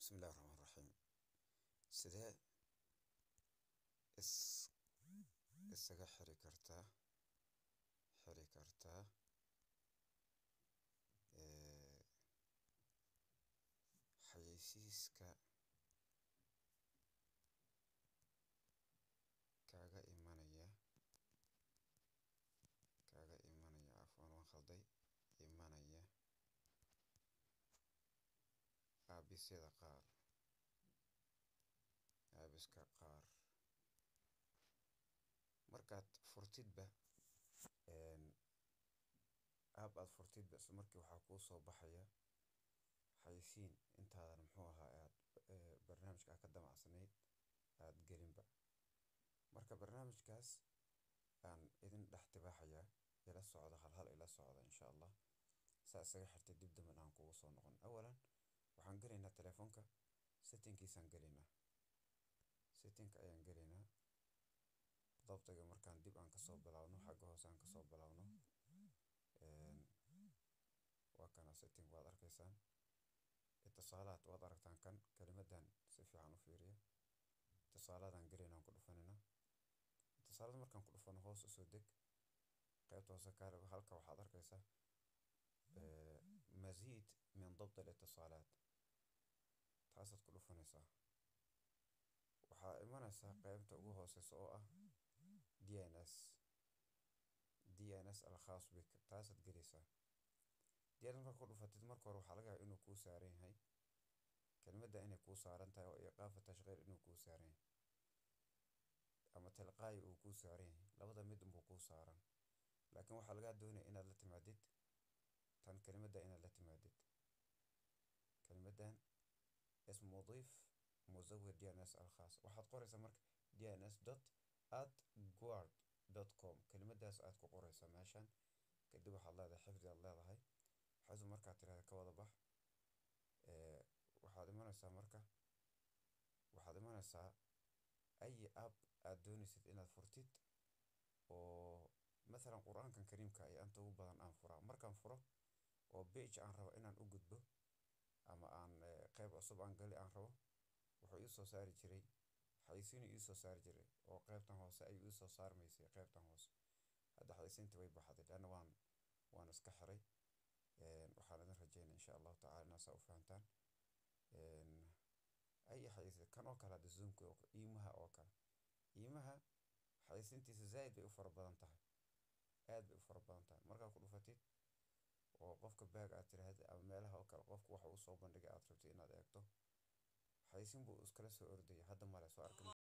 Bismillahi Raxmaani Raxiim. Sidee is isaga xiri kartaa xiri kartaa ee xayeysiiska kaaga imanaya kaaga imanaya afwan waan khalday imanaya aabisyada qaar aabiska qaar markaad furtidba app aad furtidba isla markii waxaa kuu soo baxaya xayeysiin intaadan muxuu ahaa aad barnaamijka aad ka damacsanayd aad gelinba marka barnaamijkaas aan idin dhex tibaaxayaa ila socda hal hal ila socda insha allah saa isaga xirtay dib damben aan kugu soo noqon awalan waxaan gelaynaa telefoonka settingkiisaan gelaynaa settingka ayaan gelaynaa dabtiga markaan dib aan kasoo bilaabno xagga hoose aan kasoo bilaabno waa kana setting waad arkaysaan itisaalaad waad aragtaan kan kelimadan si fiican u fiiriya itisaalaadaan gelaynaa aan ku dhufanayna itisaalada markaan ku dhufano hoos usoo deg qaybta hoose kaale halka waxaad arkaysaa مزيد من ضبط الاتصالات taasaad ku dhufanaysaa waxaa imanaysaa qaybta ugu hooseysa oo ah d n s d n s alkhaas bik taasaad gelaysaa d n s marka ku dhufatid marka hore waxaa laga yaaba inuu kuu saaran yahay kelmadda inay kuu saaran tahay oo iqaafa tashqiir inuu kuu saaran yahay ama tilqaayi uu kuu saaran yahay labada mid unbuu kuu saaran laakiin waxaa lagaa doonaya inaad la timaadid tan kelimadda inaad la timaadid kelimaddan اسم مضيف مزود دي ان اس الخاص waxaad qoraysaa marka dns dot at guard dot com kelimadaas aad ku qoraysaa meeshan kadib waxaad leedahay xifdi aad leedahay xifdi markaad tirahda ka wada bax waxaad imanaysaa marka waxaad imanaysaa ay app aad doonaysid inaad furtid oo mathalan qur-aankan kariimka ay anta ugu badan aan furaa markaan furo oo page aan rabo inaan u gudbo ama aan qeyb cusub aan gali aan rabo wuxuu ii soo saari jiray xayeysiin ii soo saari jiray oo qeybtan hoose ayuu ii soo saarmaysay qeybtan hoose hadda xayeysiintii way baxday leanna waan waan iska xiray waxaan idin rajeynaya insha allahu tacala inaa saa u fahantaan ay xayeysiin kan oo kale hadda zoomka iimaha oo kale iimaha xayeysiintiisa zaaid bay u fara badan tahay aad bay u fara badan tahay markaad ku dhufatid oo qofka baag aad tiraahda ama meelaha oo kale qofku waxa uu soo bandhigay aad rabtid inaad eegto xayeysiin buu iskala soo ordaya hadda male soo arkin